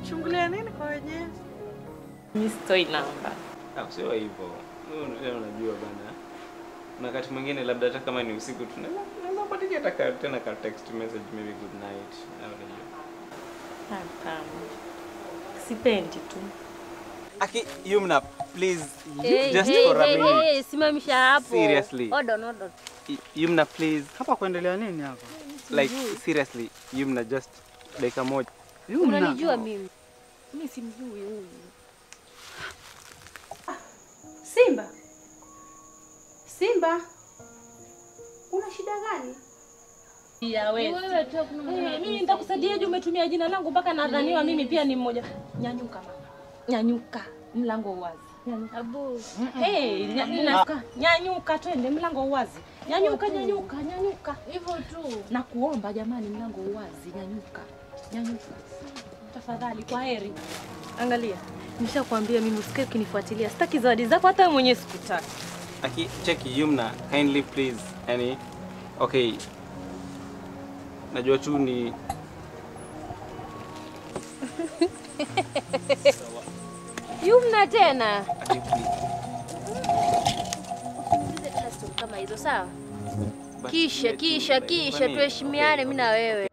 kuchungulia nini kwa wenyewe? Mimi sitoi namba. Ah, sio hivyo. Wewe unajua unajua bana. Na wakati mwingine labda hata kama ni usiku tunaweza tunaweza kupatia hata ka- tena ka text message maybe good night. au unajua. Hapana. Sipendi tu. Aki Yumna, please Hey, just hey, for a hey, minute. hey, simamisha hapo. Seriously. Hold on, hold on. Y- Yumna, please. Hapa kuendelea nini hapa? Like seriously, Yumna just dakika moja. Yumna. Unanijua mimi. Mimi simjui huyu. Simba, Simba, una shida gani? Ya wewe. Eh, mimi nitakusaidiaje umetumia jina langu mpaka nadhaniwa mimi pia ni mmoja. Nyanyuka mama. Nyanyuka. Mlango wazi. Nyanyuka. Abu. Hey, nya- nyanyuka. Nyanyuka twende mlango wazi. Nyanyuka, nyanyuka, nyanyuka. Hivyo tu. Na kuomba jamani, mlango wazi. Nyanyuka. Nyanyuka. Tafadhali, kwa heri. Angalia. Nishakwambia mimi usikae ukinifuatilia. Sitaki zawadi zako hata wewe mwenyewe sikutaki. Aki cheki Yumna, kindly please. Yani okay. Najua tu ni Yumna tena. Aki please. Usiniulize tena story kama hizo sawa? But Kisha let me, kisha like, kisha kwani- tuheshimiane okay, mimi na wewe.